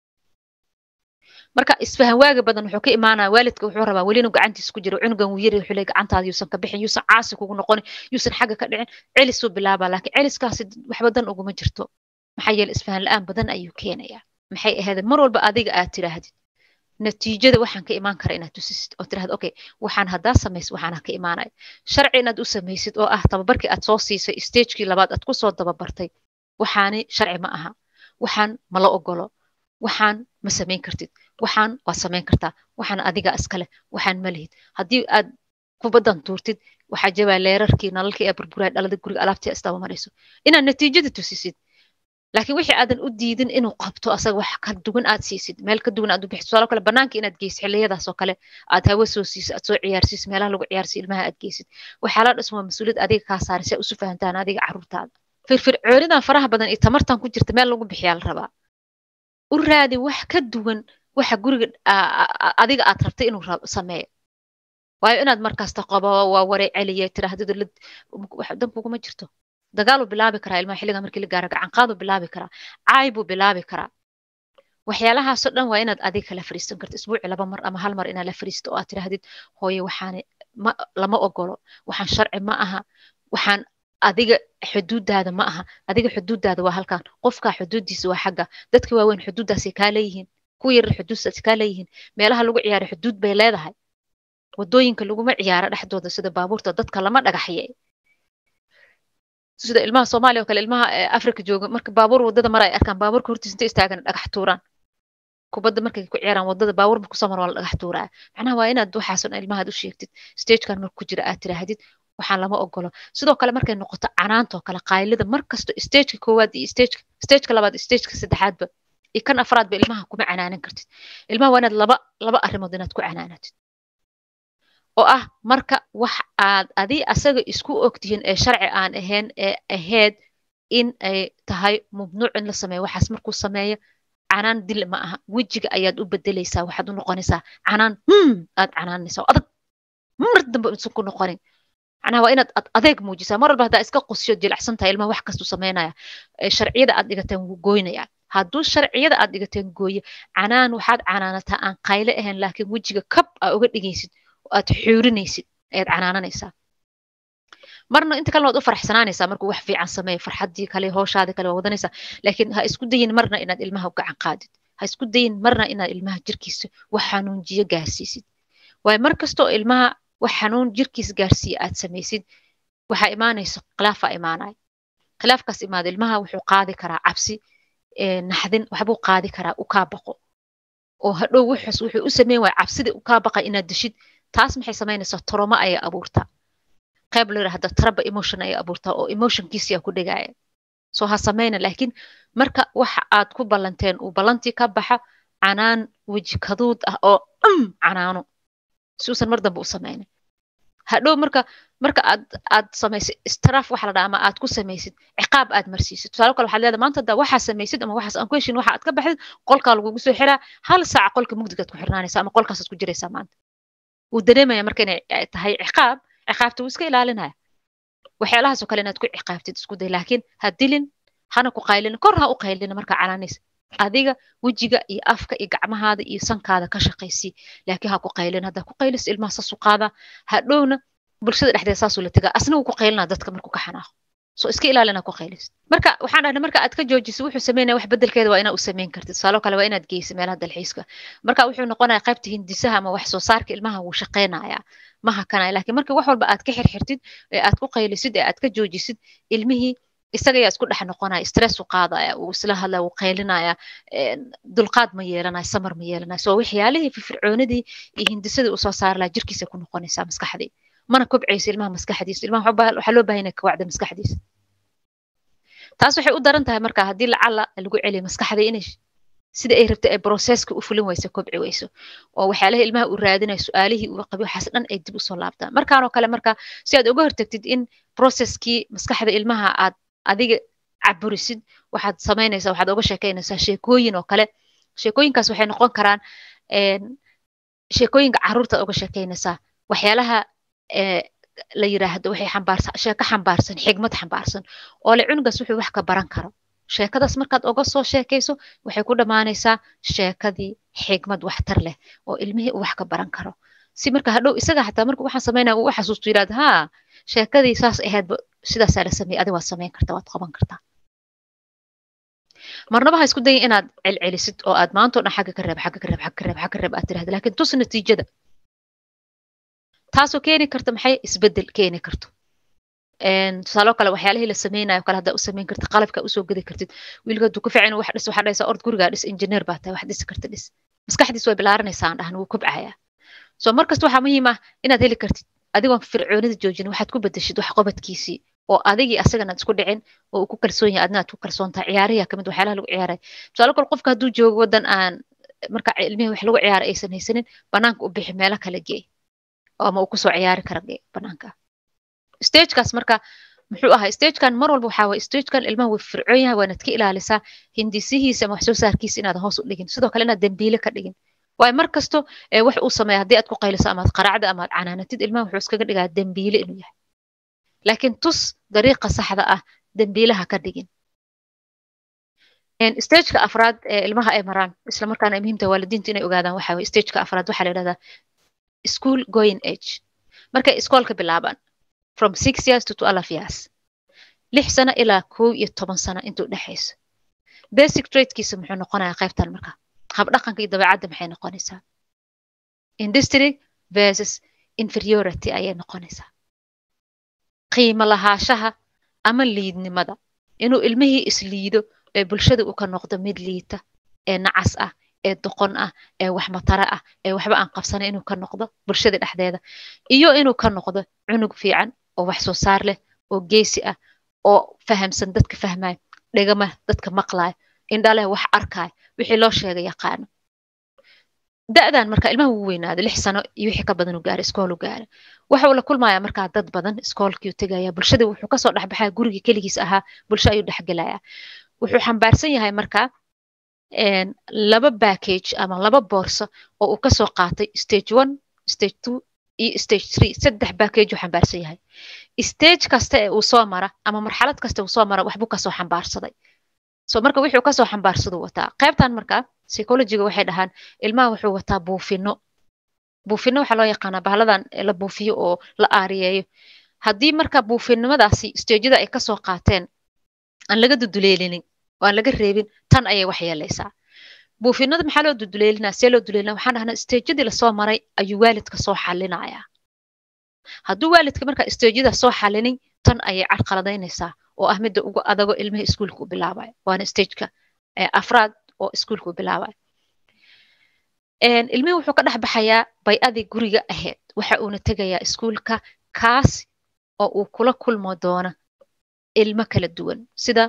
marka isfahan waaga badan wuxuu ka imaanaya waalidka wuxuu rabaa weli inuu gacantiisa ku jiro cunugan wuu yari wuxuu leey gacantaada yuusan ka bixin yuusan caasi kugu noqonin yuusan xagga ka dhicin celisuu bilaabaa laakiin celiskaasi waxba dan uguma jirto maxaa yeele isfahan la-aan badan ayuu keenayaa maxay ahayd mar walba adiga aad tiraahdid natiijada waxaan ka imaan kara inaad tusisid oo tirahda okay waxaan haddaa samaysid waxaana ka imaanaya sharci inaad u samaysid oo ah tababarkii aad soo siisay stagekii labaad aad kusoo dababartay waxaani sharci ma aha waxaan mala ogolo waxaan ma samayn kartid waxaan waad samayn kartaa waxaan adiga iskale waxaan ma lihid haddii aad kubaddan tuurtid waxaa jabaa leerarkii nalalkii ee burburaa dhalada guriga alaabtii isdaba marayso inaad natiijada tusisid laakiin wixii aadan u diidin inuu qabto asaga wax ka duwan aad siisid meel ka duwan aad u bixisid tusaalo kale banaanka inaad geysid xilliyadaas oo kale aad hawo soo siisid aad soo ciyaarsiisid meelaha lagu ciyaarsiyo ilmaha aad geysid waxyaala dhismo waa mas-uuliyad adiga kaa saaran si ay usu fahantaan adiga carruurtaada firfircoonidan faraha badan iyo tamartan ku jirta meel lagu bixiyaa la rabaa u raadi wax ka duwan waxa guriga adiga aad rabtay inuu sameeyo waayo inaad markasta qabo waa warey celiya tirahdada dan kuguma jirto dagaaluu bilaabi karaa ilmaha xilliga markii la gaaro gacanqaaduu bilaabi karaa caay buu bilaabi karaa waxyaalahaasoo dhan waa inaad adiga kala fariisan karto isbuuci laba mar ama hal mar inaad la fariisto oo aad tirahdid hooye waxaani ma lama ogolo waxaan sharci ma aha waxaan adiga xuduudaada ma aha adiga xuduudaada waa halkan qofkaa xuduuddiisa waa xagga dadka waaweyn xuduuddaasay kaa leeyihiin kuwa yarar xuduuddaasay kaa leeyihiin meelaha lagu ciyaaro xuduud bay leedahay wadooyinka laguma ciyaaro dhexdooda sida baabuurta dadka lama dhagaxye sida ilmaha soomaaliya oo kale ilmaha africa jooga marka baabuur wadada mara ay arkaan baabuurka hortiisa inta istaagan dhagax tuuraan kubadda markay ku ciyaaraan wadada baabuur marku soo maro waa la dhagax tuuraa macnaha waa inaad waxaason ilmahaad u sheegtid stagekan marku ku jira aad tiraahdid waxaan lama ogolo sidoo kale markay noqoto canaantoo kale qaylida markasto stageka koowaad iyo stageka stageka labaad iyo stageka saddexaadba iyo kan afraadba ilmaha kuma canaanan kartid ilmaha waa inaad laba laba arrimood inaad ku canaanatid oo ah marka wax aad adi asaga isku ogtihiin ee sharci aan ahayn ee ahayd in ay tahay mamnuuc in la sameeyo waxaas markuu sameeyo canaan dil ma aha wejiga ayaad u bedelaysaa waxaad u noqonaysaa canaan hmm aad canaanaysaa adag mar dambe isan ku noqonin macnaha waa inaad adeeg muujisaa mar walba haddaa iska qusyo jilacsan tahay ilmaha wax kastuu samaynaya sharciyada aad dhigateen wuu gooynaya hadduu sharciyada aad dhigateen gooye canaan waxaad canaanataa aan qayle ahayn laakiin wejiga kab aa uga dhigaysid aad xuurinaysid ayaad canaananaysaa marna inta kalena waad u faraxsanaanaysaa markuu wax fiican sameeyo farxaddii kale hooshaadii kale waa wadanaysaa laakiin ha isku dayin marna inaad ilmaha gacan qaadid ha isku dayin marna inaad ilmaha jirkiisa wax xanuunjiyo gaarsiisid waayo mar kastoo ilmaha wax xanuun jirkiisa gaarsiiya aad samaysid waxaa imaanaysa khilaafaa imaanaya khilaafkaas imaada ilmaha wuxuu qaadi karaa cabsi naxdin waxbuu qaadi karaa u kaa baqo oo hadhow wuxuus wuxuu u sameyn waaya cabsidii u kaa baqa inaad deshid taas maxay samaynaysaa toromo ayay abuurtaa qayb la yidhahda traba emotion ayay abuurtaa oo emotionkiisiyaa ku dhigaya soo ha samayna laakiin marka waxa aad ku ballanteen uu ballantii ka baxa canaan weji kaduud ah oo um canaano si uusan mar dambe u samaynin hadhow marka marka aad aad samaysid istiraaf waxa la dhaha ama aad ku samaysid ciqaab aad marsiisid tusaale kale waxaad leedahay maanta haddaa waxaa samaysid ama waxaas aan ku heshin waxa aad ka baxdid qolkaa lagugu soo xiraa hal saaca qolka mugdigaad ku xirnaanaysa ama qolkaasaad ku jiraysaa maanta wuu dareemaya marka inay tahay ciqaab ciqaabta wuu iska ilaalinaya waxyaalahaas oo kale inaad ku ciqaabtid isku day laakiin ha dilin hana ku qaylin kor ha u qaylin markaa canaanaysa adiga wejiga iyo afka iyo gacmahaada iyo sankaada ka shaqaysii laakiin ha ku qaylin haddaa ku qaylis ilmaha saasu qaada hadhowna bulshada dhexdeeda saasuu la tegaa asna wuu ku qaylinaa dadka markuu ka xanaaqo so iska ilaali inaad ku qaylisid marka waxaan dhahnay marka aad ka joojiso wuxuu sameynaya wax bedelkeeda waa inaad u samayn kartid tusaalo kale waa inaad geysa meelaha dalxiiska marka wuxuu noqonaya qaybta hindisaha ama wax soo saarka ilmaha wuu shaqeynaya ma hakanaya laakiin marka wax walba aad ka xirxirtid ee aad ku qaylisid ee aad ka joojisid ilmihii isaga ayaa isku dhex noqonaya stress u qaadaya uu isla hadlaya uu qaylinaya dulqaad ma yeelanaya samar ma yeelanaya so waxyaalihii firfircoonidii iyo hindisadii usoo saari laha jirkiisa ku noqonaysaa maskaxdii mana kobcaysa ilmaha maskaxdiisa ilmaha waxaa loo bahan inay kawacda maskaxdiisa taas waxay u daran tahay marka haddii lacala lagu celiyo maskaxda inay sida ay rabtay ay processka u fulin weyso kobci weyso oo waxyaalaha ilmaha uu raadinayo su-aalihii uu qabi waxaas dhan ay dib usoo laabtaan markaanoo kale marka si aad uga hortagtid in processkii maskaxda ilmaha aad adiga caburisid waxaad samaynaysaa waxaad uga sheekaynaysaa sheekooyin oo kale sheekooyinkaas waxay noqon karaan sheekooyinka carruurta uga sheekaynaysaa waxyaalaha la yiraahdo waxay xambaarsan sheeko xambaarsan xigmad xambaarsan oo le cunugaas wuxuu wax ka baran karo sheekadaas markaad uga soo sheekayso waxay ku dhammaanaysaa sheekadii xigmad waxtar leh oo ilmihii uu wax ka baran karo si marka hadhow isaga xataa marka waxaan samaynaya uu xasuusto yidhahdo haa sheekadii saas ahaydba sidaasaa la sameeyey adi waad samayn kartaa waad qaban kartaa marnaba ha isku dayin inaad celcelisid oo aad maantao dhan xagga ka reeb xagga ka reeb xagga ka reeb xagga ka reeb aad tirahda laakiin tus natiijada taasoo keeni karta maxay isbedel keeni karto tusaaloo kale waxyaalihii la sameynayo kale haddaa u samayn kartid qalabka usoo gedi kartid wiilka hadduu ku fiican wax dhis waxaa dhahaysaa ord gurigaa dhis injineer baa tahay wax dhisi karta dhis maskaxdiis way bilaaranaysaa aan dhahan wuu kobcayaa so markasta waxaa muhiim ah inaad heli kartid adigoon fircoonida joojin waxaad ku bedeshid wax qobadkiisii oo adigii asagana isku dhicin oo uu ku kalsoon yahay adna aad ku kalsoon tahay ciyaariya kamid waxyaalaha lagu ciyaaray tusaale kale qofka hadduu joogo waddan aan marka ilmihii wax lagu ciyaara aysan haysanin banaanka u bixi meelo kala geey ama uu kusoo ciyaari kara banaanka stagekaas marka muxuu ahaa stagekan mar walba waxaa waye stagekan ilmaha wuu fircoon yahay waanaad ka ilaalisaa hindisihiisa ama wax soo saarkiisa inaadan hoos u dhigin sidoo kale inaad dembiile ka dhigin waayo mar kasto wax uu sameeya haddii aad ku qayliso amaad qaraacda amaad canaanatid ilmaha wuxuu iskaga dhigaa dembiile inuu yahay laakiin tus dariiqa saxda ah dembiilaha ka dhigin stageka afraad ee ilmaha ay maraan isla markaana ay muhiimta waalidiinta inay ogaadaan waxa waye stageka afraad waxaa la yidhahdaa school going age markay iskoolka bilaabaan from six years to twelve years lix sano ilaa kow iyo toban sano intuu dhexayso basic tradekiisa muxuu noqonayaa qaybtan marka habdhaqanka iyo dabeecadda maxay noqonaysaa industry versus inferiority ayay noqonaysaa qiimo lahaashaha ama liidnimada inuu ilmihii isliido ee bulshada uu ka noqdo mid liita ee nacas ah ee doqon ah ee wax matara ah ee waxba aan qabsana inuu ka noqdo bulshada dhexdeeda iyo inuu ka noqdo cunug fiican oo wax soo saar leh oo geesi ah oo fahamsan dadka fahmaya dhegama dadka maqlaya indhaleh wax arkaya wixii loo sheega yaqaano da'dan marka ilmaha wuu weynaada lix sano iyo wixii ka badan uu gaara iskool uu gaara waxa uu la kulmaya markaa dad badan iskoolkii uu tegaya bulshada wuxuu kasoo dhexbaxaya gurigii keligiis ahaa bulsho ayuu dhexgelaya wuxuu xambaarsan yahay markaa laba backage ama laba boorso oo uu kasoo qaatay stage one stage two iyo stage three saddex backage uu xambaarsan yahay stage kasta ee uu soo mara ama marxalad kasta uu soo mara waxbuu kasoo xambaarsaday so marka wuxuu kasoo xambaarsaduu wataa qaybtan marka psychologiga waxay dhahaan ilmaha wuxuu wataa buufino buufino waxaa loo yaqaanaa bahaladan la buufiyo oo la aariyeeyo haddii marka buufinimadaasi stageyada ay kasoo qaateen aan laga duduleelinin oo aan laga reebin tan ayay wax yeelaysaa buufinada maxaa loo duduleelinaa see loo duleelina waxaan dhahnaa stageyadii lasoo maray ayuu waalidka soo xalinayaa hadduu waalidka marka stageyada soo xalinin tan ayay carqaladaynaysaa oo ah midda ugu adago ilmaha iskuulka u bilaabayo waana stageka afraad oo iskuulka u bilaabayo ilmihii wuxuu ka dhex baxayaa bay-adii guriga ahayd waxa uuna tegayaa iskuulka kaas oo uu kula kulmo doono ilmo kala duwan sida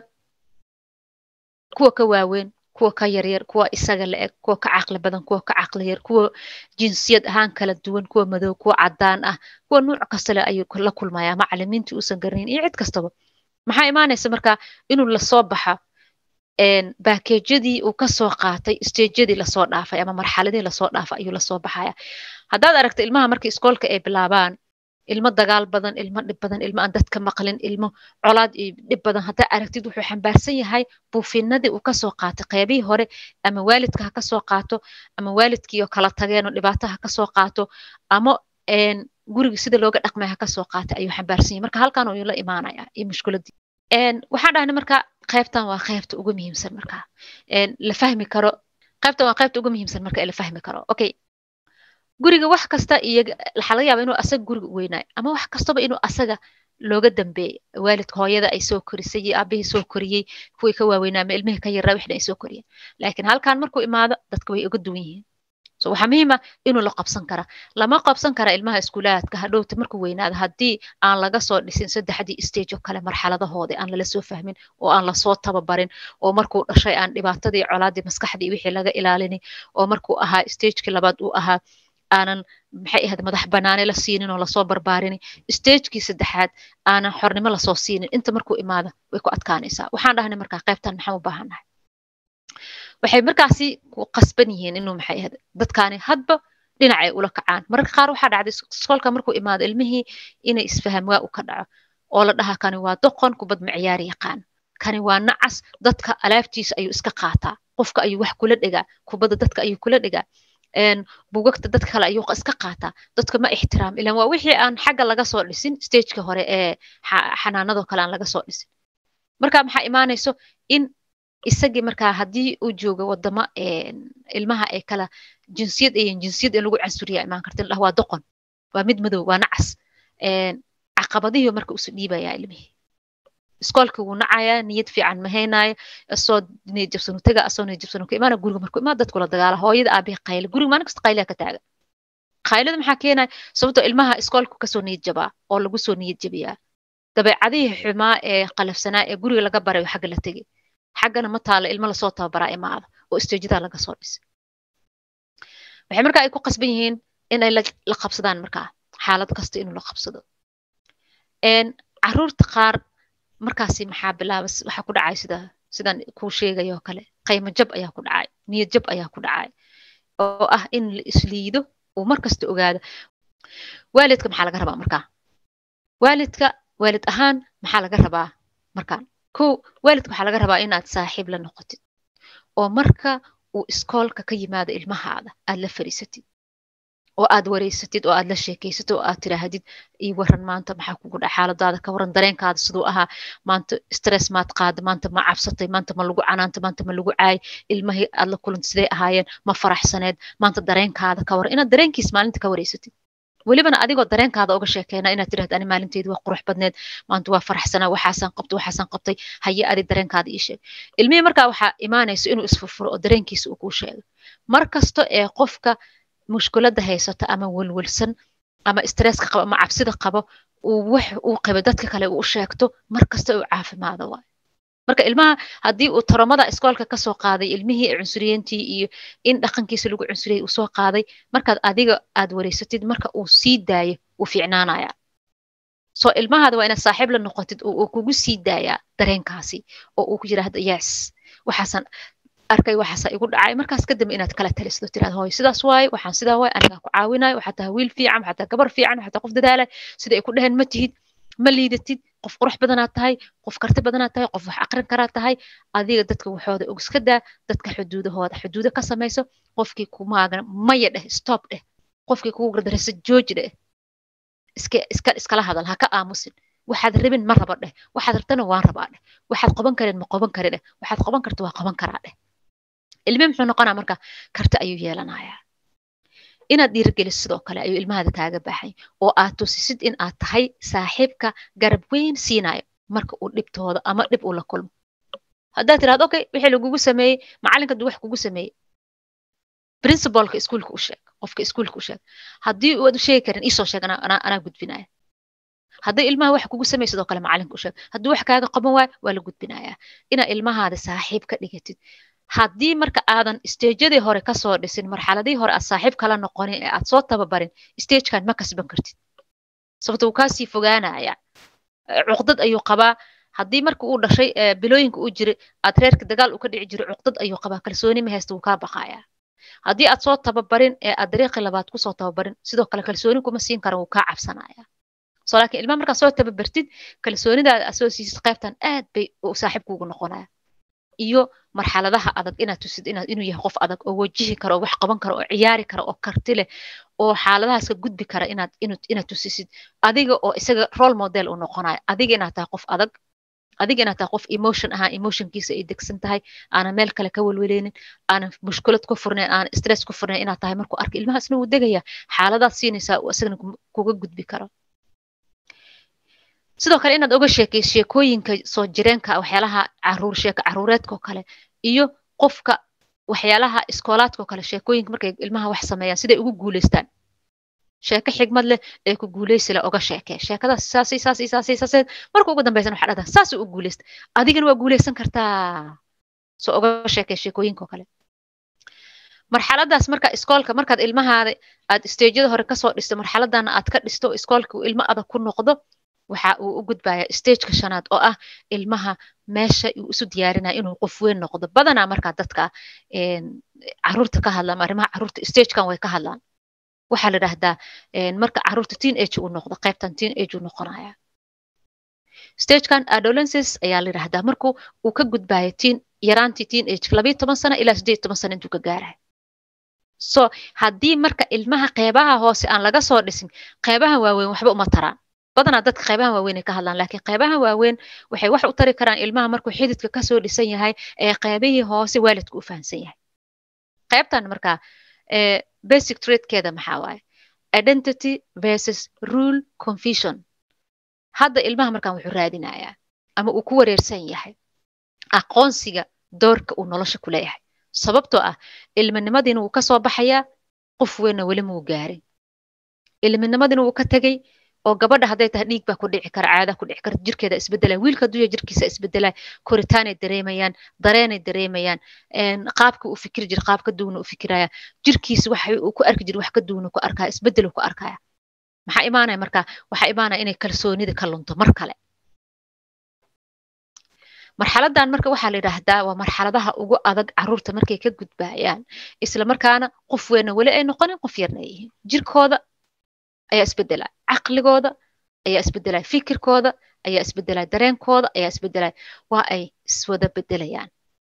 kuwa ka waaweyn kuwa ka yaryar kuwa isaga la eg kuwa ka caqli badan kuwa ka caqli yar kuwa jinsiyad ahaan kala duwan kuwa madow kuwa cadaan ah kuwa nuuc kasta le ayuu la kulmayaa macalimiintii uusan garanayn iyo cid kastaba maxaa imaanaysa marka inuu lasoo baxa baakejyadii uu kasoo qaatay stageyadii lasoo dhaafay ama marxaladii lasoo dhaafay ayuu lasoo baxaya haddaad aragto ilmaha marka iskoolka ay bilaabaan ilmo dagaal badan ilmo dhib badan ilmo aan dadka maqlin ilmo colaad iyo dhib badan haddaa aragtid wuxuu xambaarsan yahay buufinadii uu kasoo qaatay qeybihii hore ama waalidka ha kasoo qaato ama waalidkiioo kala tageenoo dhibaato ha kasoo qaato ama guriga sida looga dhaqmay ha kasoo qaatay ayuu xambaarsan yahay marka halkan ayuu la imaanaya iyo mushkiladii waxaan dhahnay marka qaybtan waa qaybta ugu muhiimsan marka la fahmi karo qaybtan waa qaybta ugu muhiimsan marka la fahmi karo okay guriga wax kasta iyo waxaa laga yaaba inuu asaga guriga u weynaayo ama wax kastaba inuu asaga looga dambeeyey waalidka hooyada ay soo korisay iyo aabihii soo koriyey kuwii ka waaweynaa ama ilmihii ka yaraa wixna ay soo koriyeen laakiin halkan markuu imaado dadka way uga duwan yihiin so waxaa muhiima inuu la qabsan kara lama qabsan kara ilmaha iskuulaadka hadhowta markuu weynaado haddii aan laga soo dhisin saddexdii stage oo kale marxaladahooda aan lala soo fahmin oo aan lasoo tababarin oo markuu dhashay aan dhibaatadii colaadii maskaxdii wixii laga ilaalinin oo markuu ahaa stagekii labaad uu ahaa aanan maxay ahayd madax banaane la siinin oo lasoo barbaarini stagekii saddexaad aanan xornimo lasoo siinin inta markuu imaado way ku adkaanaysaa waxaan dhahnay markaa qaybtan maxaan u baahannahay waxay markaasi ku qasban yihiin inuu maxay ahayd dadkaani hadba dhinacay ula kacaan mararka qaar waxaa dhacday iskoolka markuu imaado ilmihii inay isfaham waa u ka dhaco oo la dhahaa kani waa doqon kubad ma ciyaari yaqaan kani waa nacas dadka alaabtiisa ayuu iska qaataa qofka ayuu wax kula dhegaa kubadda dadka ayuu kula dhegaa bugagta dad kale ayuu iska qaataa dadka ma ixtiraam ilan waa wixii aan xagga laga soo dhisin stageka hore ee xanaanadoo kale aan laga soo dhisin marka maxaa imaanayso in isagii markaa haddii uu joogo wadamo ilmaha ee kala jinsiyad iyo jinsiyad in lagu cansuriya imaan karta in waa doqon waa mid madow waa nacas caqabadihii marka usu dhiibayaa ilmihii iskoolkii wuu nacayaa niyad fiican ma haynaayo asoo niyad jabsanu tega asoo niyad jabsanu ka imaana guriga markuu imaa dadkula dagaala hooyada aabihi qayle guriga maalin kasta qayliyaa ka taagan qaylada maxaa keenaya sababtoo ilmaha iskoolku kasoo niyad jabaa oo lagu soo niyad jabiyaa dabeecadihii xumaa ee qalafsanaa ee guriga laga barayo xagga la tegay xaggana ma taalo ilmo lasoo tababaraa imaada oo isteejadaa laga soo dhisay waxay markaa ay ku qasban yihiin in ay la qabsadaan markaa xaalad kasta inuu la qabsado caruurta qaar markaasi maxaa bilaabas waxaa ku dhacay sida sidaan kuu sheegayo oo kale qaymo jab ayaa ku dhacay niyad jab ayaa ku dhacay oo ah in la isliido uu mar kasta ogaado waalidka maxaa laga rabaa markaa waalidka waalid ahaan maxaa laga rabaa markaan ko waalidka waxaa laga rabaa inaad saaxiib la noqotid oo marka uu iskoolka ka yimaado ilmahaada aad la fariisatid oo aad wareysatid oo aad la sheekeysatid oo aad tiraahdid ii waran maanta maxaa kugu dhaca xaaladaada ka waran dareenkaada siduu ahaa maanta stress maad qaada maanta ma cabsatay maanta ma lagu canaanta maanta ma lagu caay ilmahii aad la kulanta siday ahaayeen ma faraxsaneed maanta dareenkaada ka waran inaad dareenkiis maalinta ka wareysatid welibana adigoo dareenkaada uga sheekeena inaad tirahda ani maalinteedu waa qurux badneed maanta waa faraxsanaa waxaasaan qabtay waxaasaan qabtay haye adi dareenkaada ii sheeg ilmihii markaa waxaa imaanaysa inuu isfurfuro oo dareenkiisa uu kuu sheego mar kasta ee qofka mushkiladda haysata ama welwelsan ama stresska qabo ama cabsida qabo uu wax uu qabo dadka kale uu sheegto mar kasta uu caafimaado waay marka ilmaha haddii uu taromada iskoolka kasoo qaaday ilmihii cunsuriyentii iyo in dhaqankiisa lagu cunsuriyey uu soo qaaday markaad adiga aad wareysatid marka uu sii daayo uu fiicnaanaya soo ilmahaada waa inaad saaxiib la noqotid oo uu kugu sii daayaa dareenkaasi oo uu ku yidhaahdo yes waxaasan arkay waxaasa igu dhacay markaas kadambe inaad kala talisdo tiraad hooy sidaas waaye waxaan sidaa waaye anigaa ku caawinayo waxaa tahay wiil fiican waxaa tahay gabar fiican waxaa tahay qof dadaalay sida ay ku dheheen ma tihid ma liidatid qof qurux badanaad tahay qof karti badanaad tahay qof wax aqrin karaad tahay adiga dadka waxooda og iska daa dadka xuduudahooda xuduudo ka samayso qofkii kumaagan maya dheh stop dheh qofkii kugu gardaraysa jooji dheh iska iska iskala hadal ha ka aamusin waxaad rabin ma rabo dheh waxaad rabtana waan rabaa dheh waxaad qaban karin ma qaban kari dheh waxaad qaban karta waa qaban karaa dheh ilmi muxuu noqonaa marka karti ayuu yeelanayaa inaad dhiirigeliso sidoo kale ayuu ilmahaada kaaga baahay oo aad tusisid in aad tahay saaxiibka garab weyn siinayo marka uu dhibtooda ama dhib uu la kulmo haddaad tirahdo okay wixii lagugu sameeyey macalinka duu wax kugu sameeyey principalka iskuulka u sheeg qofka iskuulka u sheeg haddii aad u sheegi karin iisoo sheeg anaa gudbinaya haddii ilmaha wax kugu sameey sidoo kale macalinka u sheeg hadduu wax kaaga qaban waayo waa la gudbinayaa inaad ilmahaada saaxiib ka dhigatid haddii marka aadan stageyadii hore kasoo dhisin marxaladihii hore aad saaxiib kala noqonin ee aad soo tababarin stagekan ma kasban kartid sababto uu kaasii fogaanaya cuqdad ayuu qabaa haddii marka uu dhashay bilooyinka uu jiray aad reerka dagaal uu ka dhici jiray cuqdad ayuu qabaa kalsooni ma haysta wuu kaa baqayaa haddii aad soo tababarin ee aad dariiqii labaad kusoo tababarin sidoo kale kalsooni kuma siin kara wuu kaa cabsanaya so laakiin ilmaha markaad soo tababartid kalsoonidaada aad soo siisid qaybtan aad bay saaxiib kuugu noqonaya iyo marxaladaha adag inaad tusid inaad inuu yahay qof adag oo wajihi kara oo wax qaban kara oo ciyaari kara oo karti leh oo xaaladahaas ka gudbi kara inaad inaad tusisid adiga oo isaga role model uu noqonayo adiga inaad tahay qof adag adiga inaad tahay qof emotion ahaa emotionkiisa ay degsan tahay aanan meel kale ka welweleynin aanan mushkulad ku furnayn aanan stress ku furnayn inaad tahay markuu arka ilmahaasna wuu degaya xaaladaad siinaysaa uu isagana kuga gudbi karo sidoo kale inaad oga sheekayso sheekooyinka soo jireenka waxyaalaha caruur sheeka caruureedka oo kale iyo qofka waxyaalaha iskoolaadka oo kale sheekooyinka markay ilmaha wax sameeyaan siday ugu guuleystaan sheeko xigmad leh ee ku guuleysi leh oga sheekee sheekadaas saasay saasay saasay saasay marka ugu dambaysan waxaa dhahdaa saasuu u guuleysta adigana waa guuleysan kartaa soo oga sheekee sheekooyinka oo kale marxaladaas marka iskoolka markaad ilmahaada aad stageyada hore kasoo dhisto marxaladana aad ka dhisto iskoolka uu ilmo adag ku noqdo waxa uu u gudbaya stageka shanaad oo ah ilmaha meesha uu isu diyaarinaya inuu qof weyn noqdo badanaa markaa dadka caruurta ka hadlaan arrimaha caruurta stagekan way ka hadlaan waxaa la idhahdaa marka caruurta teen age uu noqdo qaybtan teen age uu noqonaya stagekan adolescence ayaa la yidhahdaa markuu uu ka gudbayo teen yaraantii teen age labayo toban sano ilaa sideed toban sano intuu ka gaarayo so haddii marka ilmaha qeybaha hoose aan laga soo dhisin qeybaha waaweyn waxba uma taraan badanaa dadka qeybaha waaweyn ay ka hadlaan laakiin qeybaha waaweyn waxay wax u tari karaan ilmaha markuu xididka kasoo dhisan yahay ee qeybihii hoose waalidku u fahamsan yahay qeybtan markaa basic tradekeeda maxaa waaye identity versus rule confusion hadda ilmaha markaan wuxuu raadinayaa ama uu ku wareersan yahay aqoonsiga doorka uu nolosha ku leeyahay sababtoo ah ilminimadiina wuu kasoo baxayaa qof weynna weli muu gaarin ilminimadiina wuu ka tegey oo gabadha hadday tahay dhiig baa ku dhici kara caada ku dhici karta jirkeeda isbedelaya wiilka duya jirkiisa isbedelaya koritaanay dareemayaan dareenay dareemayaan qaabka uu fikiri jira qaab ka duwana u fikiraya jirkiisa waxa uu ku arki jira wax ka duwana ku arkaya isbedelu ku arkaya maxaa imaanaya marka waxaa imaanaya inay kalsoonida ka lunto mar kale marxaladan marka waxaa la yidhaahdaa waa marxaladaha ugu adag caruurta markay ka gudbayaan isla markaana qof weynna weli ay noqonin qof yarna ay yihiin jirkooda ayaa isbedelaya caqligooda ayaa isbedelaya fikirkooda ayaa isbedelaya dareenkooda ayaa isbedelaya waa ay iswada bedelayaan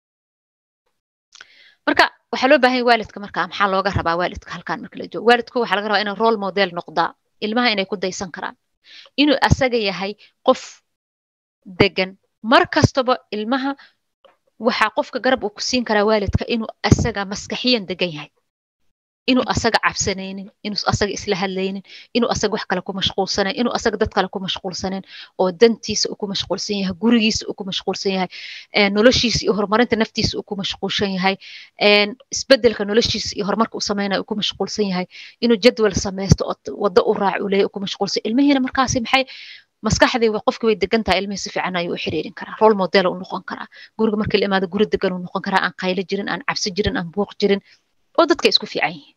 marka waxaa loo baahan yahay waalidka marka maxaa looga rabaa waalidka halkan marka la joogo waalidku waxaa laga rabaa inay role model noqdaa ilmaha inay ku daysan karaan inuu asaga yahay qof degan mar kastaba ilmaha waxaa qofka garab uu ku siin karaa waalidka inuu asaga maskaxiyan degan yahay inuu asaga cabsanaynin inuu asaga isla hadlaynin inuu asaga wax kale ku mashquulsanayn inuu asaga dad kale ku mashquulsanayn oo dantiisa uu ku mashquulsan yahay gurigiisa uu ku mashquulsan yahay noloshiisa iyo horumarinta naftiisa uu ku mashquulsan yahay isbedelka noloshiisa iyo horumarka uu sameynaya uu ku mashquulsan yahay inuu jadwal sameysto oo waddo u raac uu leeyahay uu ku mashquulsan ilmihiina markaasi maxay maskaxdii qofkii way degan tahay ilmihii si fiican ayuu u xiriirin karaa role model uu noqon karaa guriga markii la imaado guri degan uu noqon karaa aan qaylo jirin aan cabsi jirin aan buuq jirin oo dadka isku fiican yihiin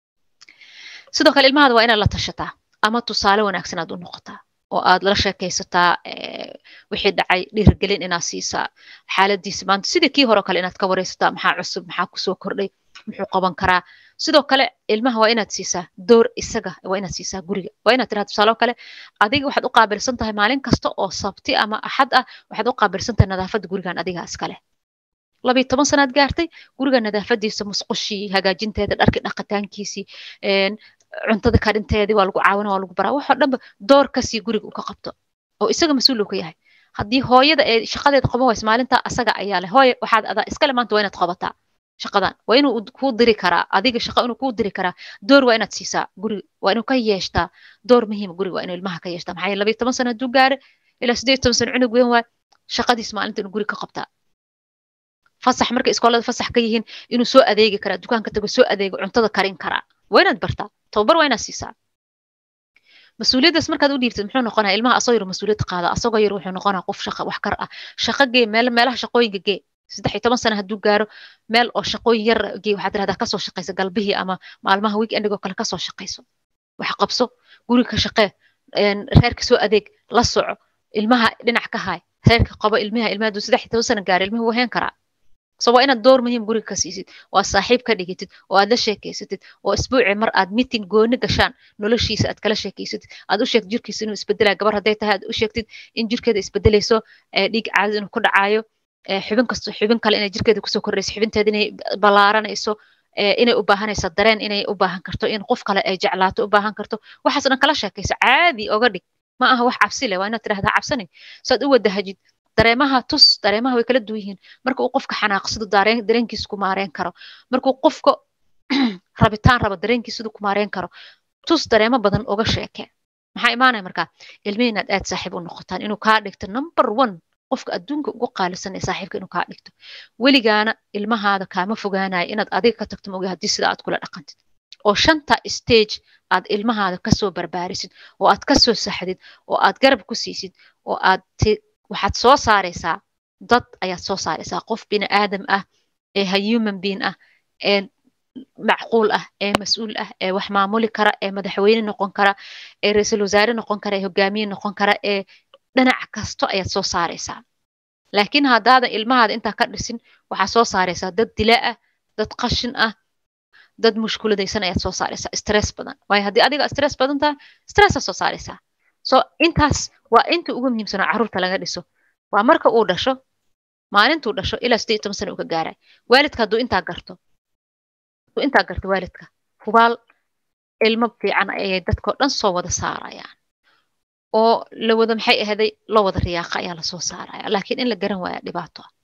sidoo kale ilmahaada waa inaad la tashataa ama tusaale wanaagsan aad u noqotaa oo aad la sheekaysataa wixii dhacay dhiirigelin inaad siisaa xaaladiisa maanta sidii kii hore kale inaad ka wareysataa maxaa cusub maxaa kusoo kordhay muxuu qaban karaa sidoo kale ilmaha waa inaad siisaa door isaga waa inaad siisaa guriga waa inaad tiraha tusaale kale adiga waxaad u qaabilsan tahay maalin kasta oo sabti ama axad ah waxaad u qaabilsan tahay nadaafadda gurigan adigaa iskale labiyo toban sanaad gaartay guriga nadaafadiisa musqushii hagaajinteeda dharki dhaqitaankiisii cuntada karinteedii waa lagu caawina waa lagu baraa waxoo dhanba door kasii guriga uu ka qabto oo isaga mas-uul uu ka yahay haddii hooyada ee shaqadeeda qaban wayso maalintaa asaga ayaa leh hooye waxaad adaa iskale maanta waa inaad qabataa shaqadan waa inuu kuu diri karaa adiga shaqa inuu kuu diri karaa door waa inaad siisaa guriga waa inuu ka yeeshtaa door muhiima guriga waa inuu ilmaha ka yeeshtaa maxaa yeele labiyo toban sano hadduu gaare ilaa sideed toban sano cunug weyn waay shaqadiis maalinta inuu guriga ka qabtaa fasax markay iskoolada fasax ka yihiin inuu soo adeegi karaa dukaanka tago soo adeego cuntada karin karaa waa inaad bartaa tababar waa inaad siisaa mas-uuliyaddaas markaad u dhiibtid muxuu noqonaya ilmaha asagoo yar mas-uuliyad qaada asagoo yar wuxuu noqonaya qof shaqa wax kar ah shaqa gee meel meelaha shaqooyinka gee saddex iyo toban sano hadduu gaaro meel oo shaqooyin yar gee waxaad tirahdaa kasoo shaqaysa galbihii ama maalmaha weekendigoo kale kasoo shaqayso wax qabso guriga ka shaqee reerka soo adeeg la soco ilmaha dhinac ka haay reerka qabo ilmiha ilmaha hadduu saddex iyo toban sano gaaro ilmihi wuu heen karaa so waa inaad door muhiim guriga ka siisid oo aad saaxiib ka dhigitid oo aad la sheekeysatid oo isbuuci mar aad meeting gooni gashaan noloshiisa aad kala sheekeysatid aad u sheegtid jirkiisa inuu isbedelaya gabar hadday tahay aad u sheegtid in jirkeeda isbedelayso dhiig caadad inuu ku dhacayo xubin kasto xubin kale inay jirkeeda kusoo kordhayso xubinteeda inay ballaaranayso inay u baahanayso dareen inay u baahan karto in qof kale ay jeclaato u baahan karto waxaas dhan kala sheekayso caadi oga dhig ma aha wax cabsi leh waa inaad tirahdaa cabsanin saad u wadahajid dareemaha tus dareemaha way kala duwan yihiin marka uu qofka xanaaqsado dareenkiisa ku maareen karo markuu qofka rabitaan rabo dareenkiisa ku maareen karo tus dareemo badan uga sheeke maxaa imaanaya markaa ilmihi inaad aad saaxiib u noqotaan inuu kaa dhigto number one qofka adduunka ugu qaalisan ee saaxiibka inuu kaa dhigto weligaana ilmahaada kaama fogaanaya inaad adiga ka tagto mogi haddii sida aad kula dhaqantid oo shanta stage aad ilmahaada kasoo barbaarisid oo aad kasoo saxdid oo aad garab ku siisid oo aad waxaad soo saaraysaa dad ayaad soo saaraysaa qof bini aadam ah ee ha human being ah ee macquul ah ee mas-uul ah ee wax maamuli kara ee madaxweyne noqon kara ee ra-iisul wasaare noqon kara ee hogaamiye noqon kara ee dhinac kasto ayaad soo saaraysaa laakiin haddaadan ilmahaada intaa ka dhisin waxaad soo saaraysaa dad dila ah dad qashin ah dad mushkuladaysan ayaad soo saaraysaa stress badan waayo haddii adiga stress badan tahay stressaad soo saaraysaa so intaas waa inta ugu muhiimsanoo carruurta laga dhiso waa marka uu dhasho maalintuu dhasho ilaa siddeed iyo toban sana uu ka gaaray waalidka hadduu intaa garto hadduu intaa garto waalidka hubaal ilmo fiican ayay dadkao dhan soo wada saarayaan oo la wada maxay ahaday loo wada riyaaqa ayaa lasoo saaraya laakiin in la garan waaya dhibaato ah